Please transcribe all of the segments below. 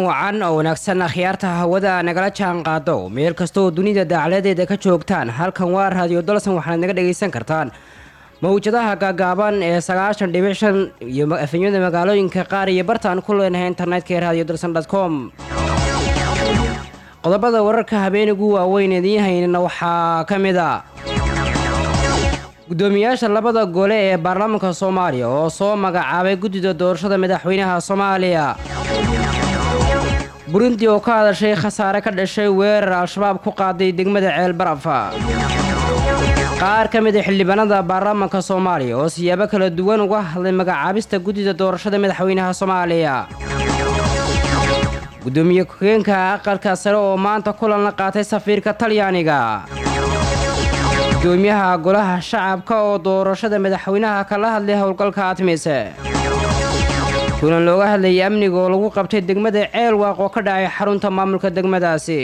kulan wacan oo wanaagsan akhyaarta hawada nagala jaan qaado meel kastooo dunida daacladeeda ka joogtaan halkan waa raadiyo dalsan waxaad naga dhagaysan kartaan mawjadaha gaagaaban ee sagaashan dhibic shan iyo efemyada magaalooyinka qaar iyo bartaan ku leenahay internetka ee radio dalsan com qodobada wararka habeenigu waaweyn idiin haynana waxaa ka mid a gudoomiyaasha labada gole ee baarlamaanka soomaaliya oo soo magacaabay guddida doorashada madaxweynaha soomaaliya burundi oo ka hadashay khasaare ka dhashay weerar al-shabaab ku qaaday degmada ceelbarafa qaar ka mid a xildhibaanada baarlamaanka soomaaliya oo siyaabo kala duwan uga hadlay magacaabista guddida doorashada madaxweynaha soomaaliya gudoomiye ku-xigeenka aqalka sare oo maanta kulan la qaatay safiirka talyaaniga gudoomiyaha golaha shacabka oo doorashada madaxweynaha kala hadlay howlgalka admise kulan looga hadlayay amniga oo lagu qabtay degmada ceelwaaq oo ka dhacay xarunta maamulka degmadaasi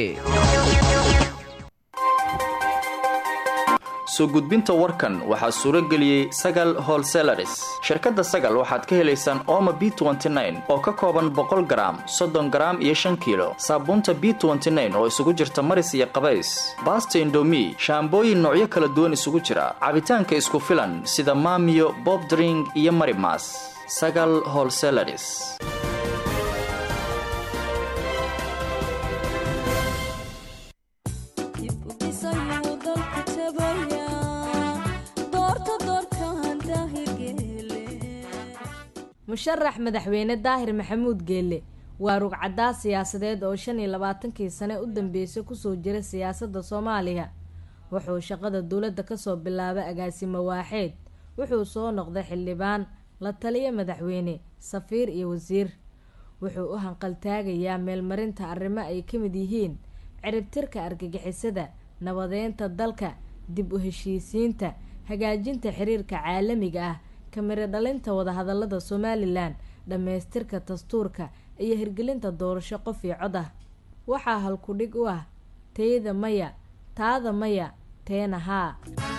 soo gudbinta warkan waxaa suuro geliyey sagal holselaris shirkadda sagal waxaad ka helaysaan ooma b oo ka kooban boqol garaam soddon garaam iyo shan kiilo saabuunta b oo isugu jirta maris iyo qabays baasta indomi shaambooyin noocyo kala duwan isugu jira cabitaanka isku filan sida maamiyo bobdring iyo marimas sagal holselaris musharax madaxweyne daahir maxamuud geelle waa rugcadaas siyaasadeed oo shan iyo labaatankii sane u dambeysay kusoo jira siyaasadda soomaaliya wuxuu shaqada dowladda kasoo bilaabay agaasimo waaxeed wuxuu soo noqday xildhibaan la taliya madaxweyne safiir iyo wasiir wuxuu u hanqaltaagayaa meelmarinta arrimo ay ka mid yihiin ciribtirka argagixisada nabadeynta dalka dib u heshiisiinta hagaajinta xiriirka caalamiga ah kamiro dhalinta wadahadalada somalilan dhammaystirka dastuurka iyo hirgelinta doorasho qof iyo cod ah waxaa halkudhig u ah teyda maya taada maya teena haa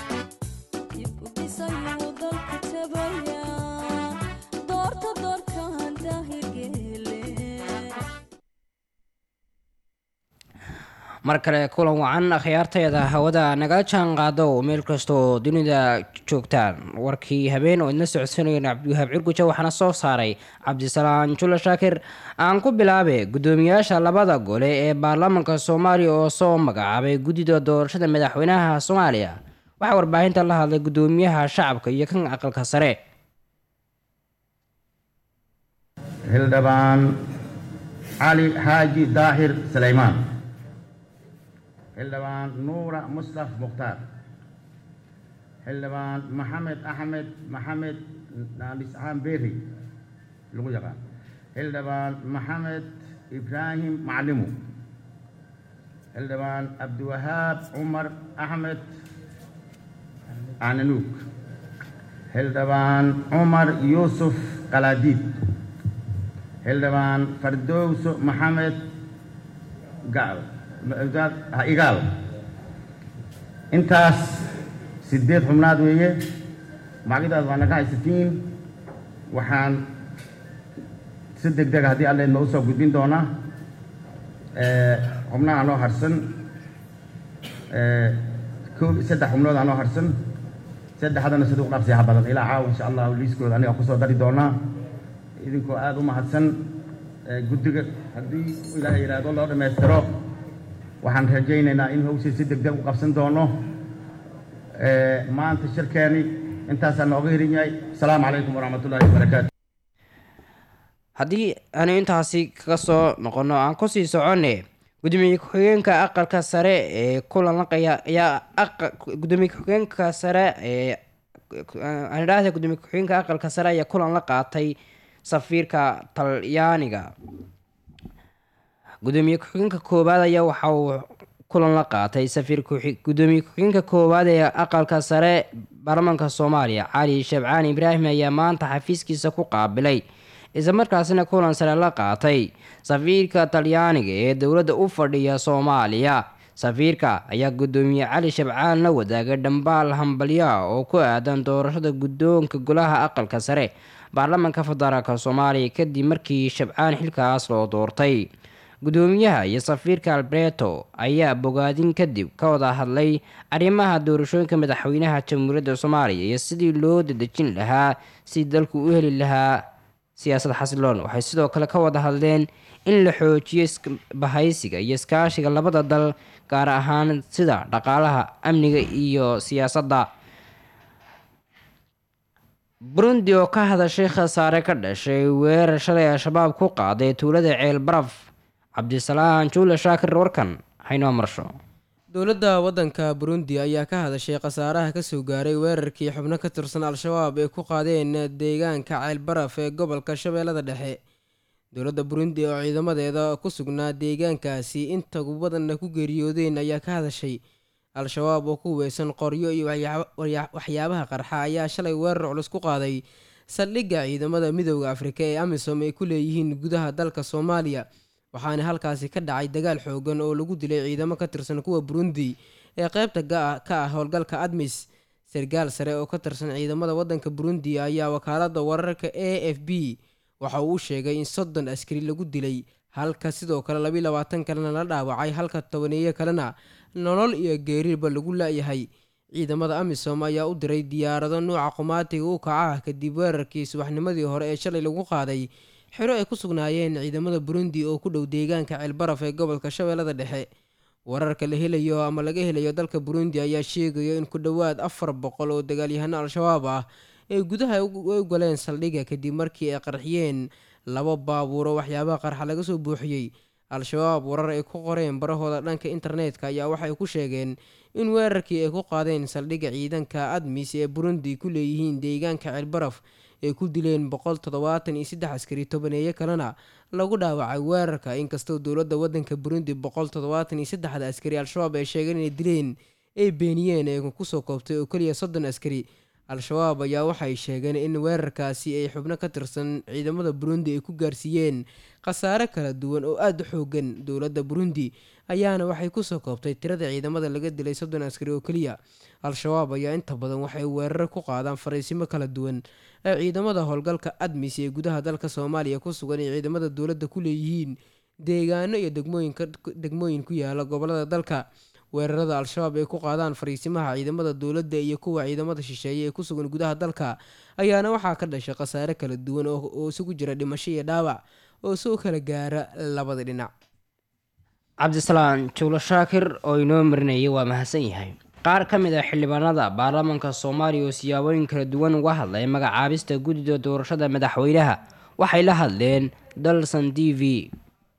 mar kale kulan wacan akhyaarteeda hawada nagala jaan qaado meel kastooo dunida joogtaan warkii habeen oo idna socodsanayeen cabdiwahaab cirguja waxaana soo saaray cabdisalaan jula shaakir aan ku bilaabe gudoomiyaasha labada gole ee baarlamaanka soomaaliya oo soo magacaabay guddida doorashada madaxweynaha soomaaliya waxaa warbaahinta la hadlay gudoomiyaha shacabka iyo kan aqalka sare hildhibaan cali xaaji daahir sulaymaan xildhibaan nuura mustaf mukhtaar xildhibaan maxamed axmed maxamed naaliscaan beeri lagu yaqaan xildhibaan maxamed ibraahim maclimu xildhibaan cabdiwahaab cumar axmed cananuug xildhibaan cumar yuusuf qalaadiid xildhibaan fardowso maxamed gacal igaal intaas sideed xubnaad weeye magacyadaas waa naga haysatiin waxaan si deg dega haddii alle noo soo gudbin doonaa xubnaha noo harsan ko saddex xubnood aa noo harsan saddexdana siduu dhaqsiyaha badan ilaa caawa insha allahu liiskooda aniga kusoo dari doonaa idinkoo aada u mahadsan guddiga haddii ilaahay yidhaahdo loo dhammaystiro waxaan rajaynaynaa in hawshay si deg deg u qabsan doono maanta shirkeeni intaasaa nooga hirin yahay asalaamu calaykum waraxmatullahi wabarakaatu haddii aanu intaasi kaga soo noqono aan kusii soconne gudoomiye ku-xigeenka aqalka sare ee kulan laqaya ayaa gudoomiye ku-xigeenka sare ee aan idhaahda gudoomiye ku-xigeenka aqalka sare ayaa kulan la qaatay safiirka talyaaniga gudoomiye ku-xigeenka koowaad ayaa waxa uu kulan la qaatay safiir gudoomiye ku-xigeenka koowaad ee aqalka sare baarlamaanka soomaaliya cali shabcaan ibraahim ayaa maanta xafiiskiisa ku qaabilay islamarkaasina kulan sare la qaatay safiirka talyaaniga ee dowladda u fadhiya soomaaliya safiirka ayaa gudoomiye cali shabcaan la wadaagay dhambaal hambalyaa oo ku aadan doorashada guddoonka golaha aqalka sare baarlamaanka federaalk soomaaliya kadib markii shabcaan xilkaas loo doortay gudoomiyaha iyo safiirka alberto ayaa bogaadin kadib ka wada hadlay arrimaha doorashooyinka madaxweynaha jamhuuriyadda soomaaliya iyo sidii loo dadejin lahaa si dalku u heli lahaa siyaasad xasiloon waxay sidoo kale ka wada hadleen in la xoojiyo bahaysiga iyo iskaashiga labada dal gaar ahaan sida dhaqaalaha amniga iyo siyaasadda burundi oo ka hadashay khasaare ka dhashay weerar shalay al-shabaab ku qaaday tuulada ceel baraf cabdisalaan juule shaakir warkan haynoo marsho dowladda waddanka burundi ayaa ka hadashay khasaaraha kasoo gaaray weerarkii xubno ka tirsan al-shabaab ay ku qaadeen deegaanka ceelbaraf ee gobolka shabeellada dhexe dowladda burundi oo ciidamadeeda ku sugnaa deegaankaasi inta badanna ku geeriyoodeen ayaa ka hadashay al-shabaab oo ku weysan qoryo iyo waxyaabaha qarxa ayaa shalay weerar culus ku qaaday saldhigga ciidamada midooda afrika ee amisom ay ku leeyihiin gudaha dalka soomaaliya waxaana halkaasi ka dhacay dagaal xoogan oo lagu dilay ciidamo ka tirsan kuwa burundi ee qeybta ka ah howlgalka admis sargaal sare oo ka tirsan ciidamada waddanka burundi ayaa wakaalada wararka a f b waxa uu sheegay in soddon askari lagu dilay halka sidoo kale labiiy labaatan kalena la dhaawacay halka tobaneeyo kalena nolol iyo geeriba lagu la-yahay ciidamada amisom ayaa u diray diyaarado nuuca qumaatiga u kaca ah kadib weerarkii subaxnimadii hore ee shalay lagu qaaday xero ay ku sugnaayeen ciidamada burundi oo ku dhow deegaanka ceelbaraf ee gobolka shabeellada dhexe wararka la helayo ama laga helayo dalka burundi ayaa sheegaya in ku dhowaad afar boqol oo dagaalyahano al-shabaab ah ay gudaha u galeen saldhigga kadib markii ay qarxiyeen laba baabuuro waxyaabaha qarxa laga soo buuxiyey al-shabaab warar ay ku qoreen barahooda dhanka internetka ayaa waxay ku sheegeen in weerarkii ay ku qaadeen saldhigga ciidanka admis ee burundi ku leeyihiin deegaanka ceelbaraf ay ku dileen boqol toddobaatan iyo saddex askari tobaneeyo kalena lagu dhaawacay weerarka inkastoo dowladda waddanka burundi boqol toddobaatan iyo saddexda askari al-shabaab ay sheegeen inay dileen ay beeniyeen ee kusoo koobtay oo keliya soddon askari al-shabaab ayaa waxay sheegeen in weerarkaasi ay xubno ka tirsan ciidamada burundi ay ku gaarsiiyeen khasaare kala duwan oo aada u xoogan dowladda burundi ayaana waxay kusoo koobtay tirada ciidamada laga dilay soddon askari oo keliya al-shabaab ayaa inta badan waxay weerar ku qaadaan fariisimo kala duwan ee ciidamada howlgalka admis ee gudaha dalka soomaaliya ku sugan ee ciidamada dowladda ku leeyihiin deegaano iyo degmooyin ku yaala gobolada dalka weerarada al-shabaab ay ku qaadaan fariisimaha ciidamada dowladda iyo kuwa ciidamada shisheeye ee ku sugan gudaha dalka ayaana waxaa ka dhashay khasaare kala duwan oo isugu jira dhimasho iyo dhaawac oo soo kala gaara labada dhinac cabdisalaan juulo shaakir oo inoo marinayay waa mahadsan yahay qaar ka mid ah xildhibaanada baarlamaanka soomaaliya oo siyaabooyin kala duwan uga hadlay magacaabista guddida doorashada madaxweynaha waxay la hadleen dalson t v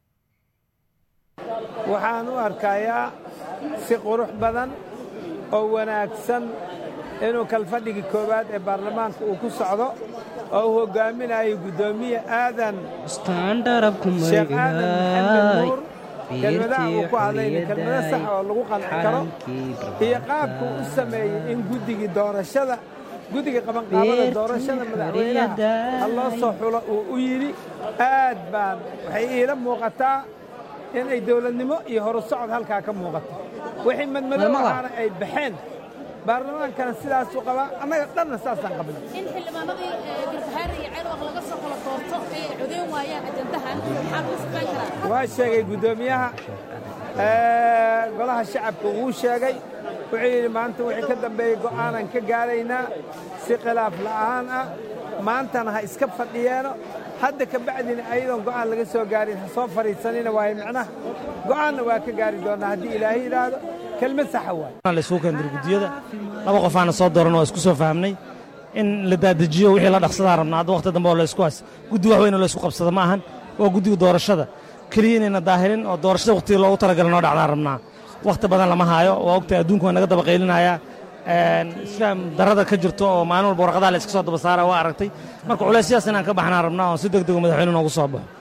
waxaan u arkayaa si qurux badan oo wanaagsan inuu kalfadhigii koowaad ee baarlamaanka uu ku socdo oo uu hoggaaminayo guddoomiye aadan sheekh aadan maxamed nuur kelmadaha uu ku hadlayna kelmado sax oo lagu qanci karo iyo qaabkuu u sameeyey in guddigii doorashada guddiga qabanqaabada doorashada madaxweynaha ha loo soo xulo uu u yidhi aad baan waxay iila muuqataa inay dowladnimo iyo horu socod halkaa ka muuqato wixii madmadow ahaana ay baxeen baarlamaankana sidaasuu qabaa annaga dhanna saasaan qabna in xildhibaanadii garbahaare iyo ceelwaq laga soo kala doorto ay codeyn waayaan ajandahan maxaa lagu sifaan karaa waa sheegay guddoomiyaha golaha shacabka wuu sheegay wuxuu yidhi maanta wixii ka dambeeyey go'aanan ka gaaraynaa si khilaaf la'aan ah maantana ha iska fadhiyeeno hadda ka bacdina ayadoon go'aan laga soo gaarin ha soo fadhiisanina waayo micnaha go'aanna waa ka gaari doonnaa haddii ilaahay yidhaahdo kelmad saxa waay laysugu keendir guddiyada laba qofaana soo dooran waa isku soo fahmnay in la daadajiyo wixii la dhaqsadaan rabnaa hadda wakhti dambe oo laysku has guddi wax weyn oo laysku qabsada ma ahan waa guddiga doorashada keliya inayna daahilin oo doorashada wakhtigii loogu talagalay noo dhacdaan rabnaa wakhti badan lama haayo waa ogtahay adduunku waa naga daba qaylinayaa isfaam darada ka jirto oo maalin walba warqadaha la iska soo daba saara waa aragtay marka culaysyadaas inaan ka baxnaan rabnaa oo si deg dego madaxweyne noogu soo baxo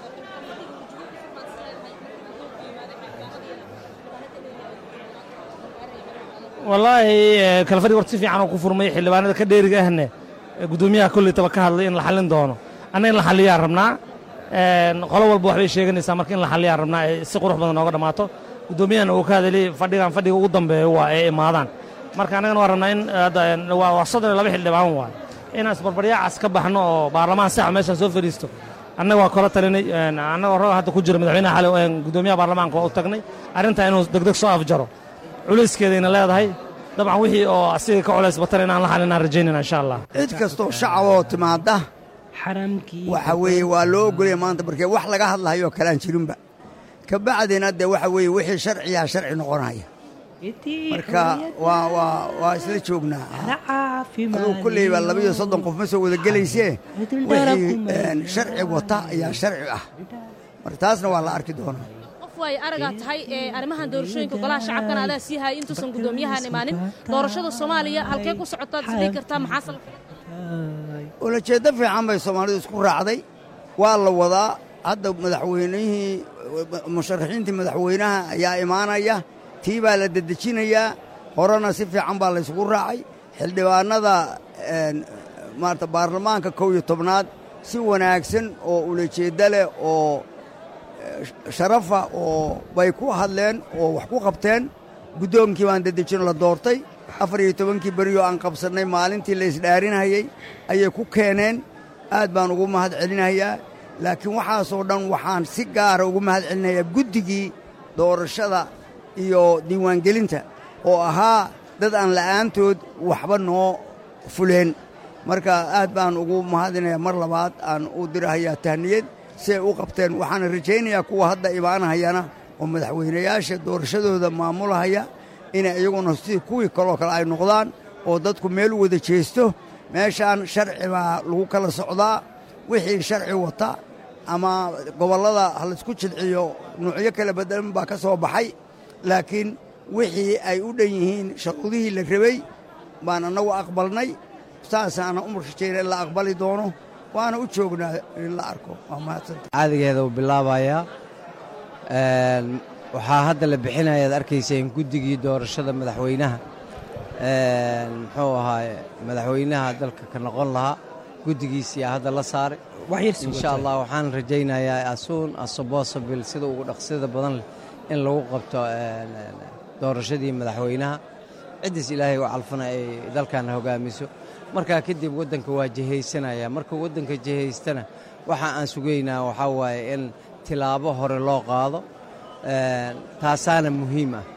wallaahi kalfadhig horta si fiican oo ku furmay xildhibaanada ka dheeriga ahne guddoomiyaha kollaytaba ka hadlay in la xallin doono anna in la xalliyaan rabnaa qolo walba waxbay sheeganaysaa marka in la xalliyaan rabnaa ee si qurux badan nooga dhammaato guddoomiyahana uu ka hadalay fadhigan fadhiga ugu dambeeya waa ee imaadaan marka annagana waa rabnaa in waa soddon iyo laba xildhibaan waay inaan isbarbaryaacaas ka baxno oo baarlamaan saxa meeshaan soo fadhiisto annaga waa kala talinay annagoo rag hadda ku jira madaxweynaha xali guddoomiyaha baarlamaanka waa u tagnay arrintaa inuu degdeg soo afjaro culayskeedayna leedahay dabcan wixii oo asiga ka culays batan inaan la xalinaan rajaynayna insha allah cid kastoo shacab oo timaadda waxa weeye waa loo ogolaya maanta markee wax laga hadlahayo kalaan jirinba ka bacdina dee waxa weeye wixii sharciyaa sharci noqonaya marka waa waa waa isla joognaa aduu kulley baa labiyo soddon qof ma soo wada gelaysee wixii sharci wata ayaa sharci ah marka taasna waa la arki doonaa qof waay aragaa tahay ee arrimahan doorashooyinka golaha shacabkana adaa sii hayay intuusan guddoomiyahan imaanin doorashada soomaaliya halkee ku socotaad isdhigi kartaa maxaa salka ulajeeddo fiican bay soomaalidu isku raacday waa la wadaa hadda madaxweynihii musharaxiintii madaxweynaha ayaa imaanaya tii baa la dedejinayaa horena si fiican baa laysugu raacay xildhibaannada maarata baarlamaanka kow iyo tobnaad si wanaagsan oo ulajeeddo leh oo sharafa oo bay ku hadleen oo wax ku qabteen guddoonkii baan dedejino la doortay afar iyo tobankii berioo aan qabsannay maalintii la isdhaarinayey ayay ku keeneen aad baan ugu mahad celinayaa laakiin waxaasoo dhan waxaan si gaara ugu mahad celinayaa guddigii doorashada iyo diiwaangelinta oo ahaa dad aan la'aantood waxba noo fuleen marka aad baan ugu mahadinayaa mar labaad aan u dirahayaa tahniyad si ay u qabteen waxaana rajaynayaa kuwa hadda imaanahayana oo madaxweynayaasha doorashadooda maamulahaya inay iyaguna sidii kuwii kaloo kale ay noqdaan oo dadku meel u wada jeesto meeshaan sharci baa lagu kala socdaa wixii sharci wata ama gobollada ha laysku jilciyo nuucyo kala bedelan baa ka soo baxay laakiin wixii ay u dhan yihiin sharuudihii la rabay baan annagu aqbalnay saasaana u rajayna in la aqbali doono waana u joognaa in la arko waa mahadsanta caadigeeda uu bilaabayaa waxaa hadda la bixinayaad arkayseen guddigii doorashada madaxweynaha muxuu ahaaye madaxweynaha dalka ka noqon lahaa guddigiisiyaa hadda la saaray insha allah waxaan rajaynayaa asuun asobosabil sida ugu dhaqsida badan leh in lagu qabto doorashadii madaxweynaha ciddiis ilaahay u calfana ay dalkan hogaamiso markaa kadib waddanka waa jihaysanaya marka waddanka jihaystana waxa aan sugaynaa waxaa waaye in tilaabo hore loo qaado taasaana muhiim ah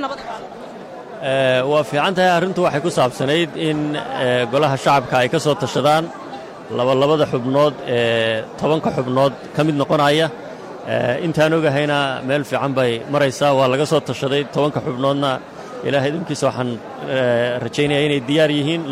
waa fiican tahay arrintu waxay ku saabsanayd in golaha shacabka ay ka soo tashadaan labalabada xubnood ee tobanka xubnood ka mid noqonaya intaan ogahayna meel fiican bay maraysaa waa laga soo tashaday tobanka xubnoodna ilaahay idinkiisa waxaan rajaynaya inay diyaar yihiin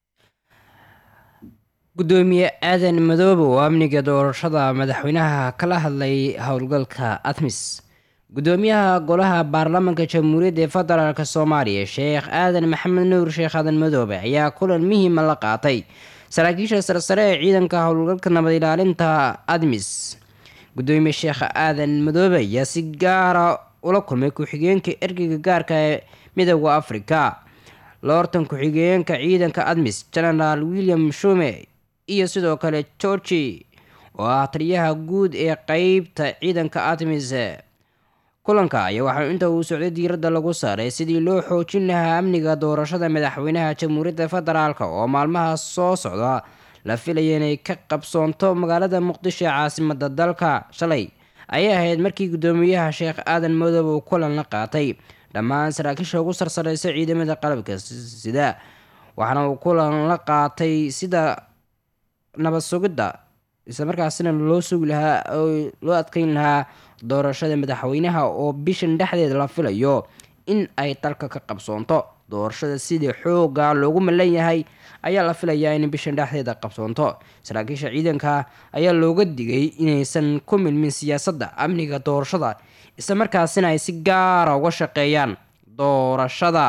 gudoomiye aadan madoobe oo amniga doorashada madaxweynaha kala hadlay howlgalka admis gudoomiyaha golaha baarlamaanka jamhuuriyadda ee federaalk soomaaliya sheekh aadan maxamed nuur sheekh aadan madoobe ayaa kulan muhiima la qaatay saraakiisha sarsare ee ciidanka howlgalka nabad ilaalinta admis gudoomiye sheekh aadan madoobe ayaa si gaara ula kulmay ku-xigeenka ergeyga gaarka ee midooda afrika loortan ku-xigeenka ciidanka admis genaraal william shume iyo sidoo kale georgi oo ah taliyaha guud ee qeybta ciidanka admis kulanka ayaa waxaa inta uu socday diiradda lagu saaray sidii loo xoojin lahaa amniga doorashada madaxweynaha jamhuuriyadda federaalk oo maalmaha soo socda la filaya inay ka qabsoonto magaalada muqdisho ee caasimada dalka shalay ayay ahayd markii gudoomiyaha sheekh aadan madoobe uu kulan la qaatay dhammaan saraakiisha ugu sarsareysa ciidamada qalabka sida waxaana uu kulan la qaatay sida nabad sugidda islamarkaasina loo sugi lahaa oo loo adkeyn lahaa doorashada madaxweynaha oo bishan dhexdeeda la filayo in ay dalka ka qabsoonto doorashada sidii xooga loogu malan yahay ayaa la filayaa in bishan dhexdeeda qabsoonto saraakiisha ciidanka ayaa looga digay inaysan ku milmin siyaasadda amniga doorashada islamarkaasina ay si gaara uga shaqeeyaan doorashada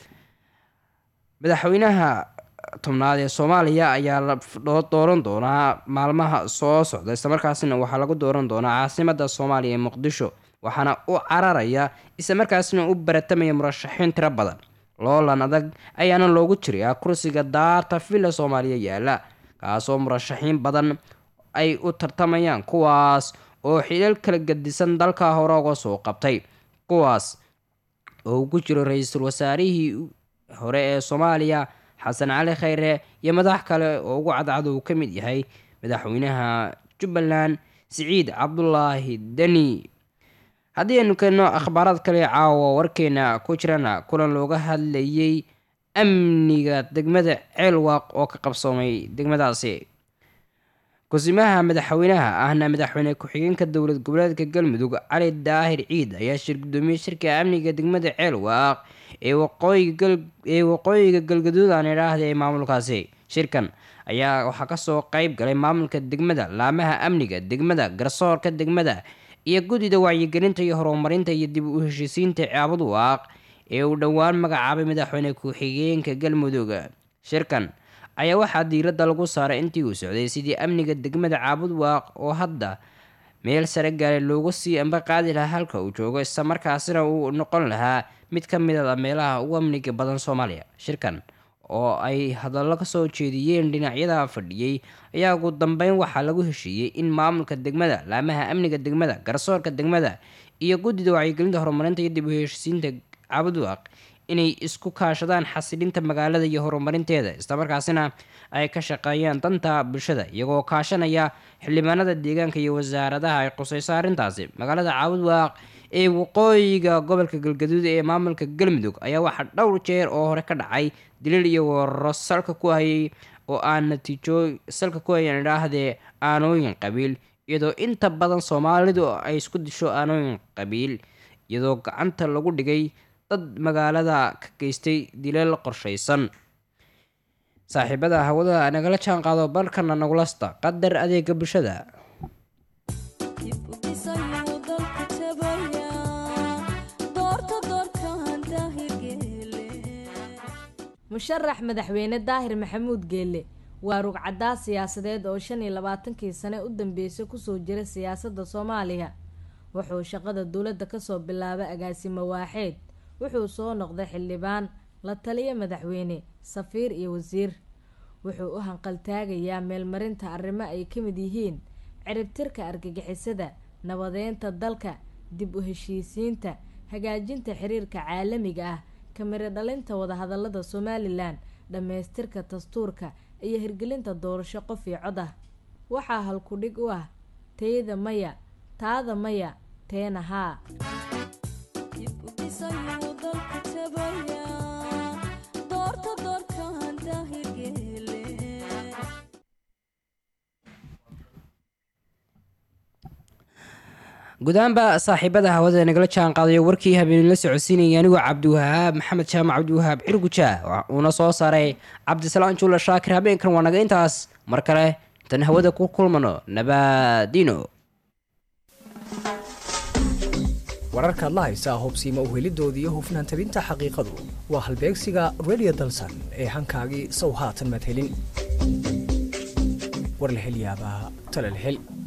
madaxweynaha tobnaad ee soomaaliya ayaa la dooran doonaa maalmaha soo socda islamarkaasina waxaa lagu dooran doonaa caasimada soomaaliya ee muqdisho waxaana u cararaya islamarkaasina u baratamaya murashaxiin tiro badan loolan adag ayaana loogu jirayaa kursiga daarta villa soomaaliya yaala kaasoo murashaxiin badan ay u tartamayaan kuwaas oo xilal kala gadisan dalka hore uga soo qabtay kuwaas oo ku jiro ra-iisul wasaarihii hore ee soomaaliya xasan cali khayre iyo madax kale oo ugu cadcad uu ka mid yahay madaxweynaha jubbaland siciid cabdulaahi deni haddii aynu keenno akhbaaraad kale caawa warkeena ku jirana kulan looga hadlayay amniga degmada ceelwaaq oo ka qabsoomay degmadaasi kusimaha madaxweynaha ahna madaxweyne ku-xigeenka dowlad goboleedka galmudug cali daahir ciid ayaa shir gudoomiyey shirka amniga degmada ceelwaaq ee waqooyigaee waqooyiga galgaduud aan idhaahda ee maamulkaasi shirkan ayaa waxaa kasoo qeyb galay maamulka degmada laamaha amniga degmada garsoorka degmada iyo guddida wacyigelinta iyo horumarinta iyo dib u heshiisiinta caabud waaq ee uu dhowaan magacaabay madaxweyne ku-xigeenka galmudug shirkan ayaa waxaa diiradda lagu saaray intii uu socday sidii amniga degmada caabud waaq oo hadda meel sare gaaray loogu sii amba qaadi lahaa halka uu joogo islamarkaasina uu noqon lahaa mid ka mid a meelaha ugu amniga badan soomaaliya shirkan oo ay hadallo kasoo jeediyeen dhinacyada fadhiyey ayaa ugu dambeyn waxaa lagu heshiiyey in maamulka degmada laamaha amniga degmada garsoorka degmada iyo guddida wacyigelinta horumarinta iyo dib u heshiisiinta cabudwaaq inay isku kaashadaan xasilinta magaalada iyo horumarinteeda islamarkaasina ay ka shaqeeyaan danta bulshada iyagoo kaashanaya xildhibaanada deegaanka iyo wasaaradaha ay quseyso arrintaasi magaalada caabudwaaq ee waqooyiga gobolka galgaduud ee maamulka galmudug ayaa waxaa dhowr jeer oo hore ka dhacay daliil iyo wararo salka ku hayay oo aan natiijo salka ku hayan idhaahdee aanooyin qabiil iyadoo inta badan soomaalidu ay isku disho aanooyin qabiil iyadoo gacanta lagu dhigay dad magaalada ka geystay dileel qorshaysan saaxiibada hawada nagala jaan qaado balkana nagulasta qadar adeega bulshada musharax madaxweyne daahir maxamuud geelle waa rugcaddaa siyaasadeed oo shan iyo labaatankii sane u dambeysay kusoo jira siyaasadda soomaaliya wuxuu shaqada dowladda kasoo bilaabay agaasimo waaxeed wuxuu soo noqday xildhibaan la taliya madaxweyne safiir iyo wasiir wuxuu u hanqaltaagayaa meelmarinta arrimo ay ka mid yihiin ciribtirka argagixisada nabadeynta dalka dib u heshiisiinta hagaajinta xiriirka caalamiga ah kamiro dhalinta wadahadalada somalilan dhammaystirka dastuurka iyo hirgelinta doorasho qof iyo cod ah waxaa halkudhig u ah teyda maya taada maya teena haa gudahaanba saaxiibada hawada nagala jaan qaadayo warkii habeenila socodsiinaya anigoo cabdiwahaab maxamed jaamac cabdiwahaab cirguja uuna soo saaray cabdisalaan juula shaakir habeenkan waa naga intaas mar kale intaan hawada ku kulmano nabadino wararkaad la haysaa hubsiima uhelidooda iyo hufnaan tabinta xaqiiqadu waa halbeegsiga redio dalsan ee hankaagii sow haatan maad helin war la hel yaabaa tale la hel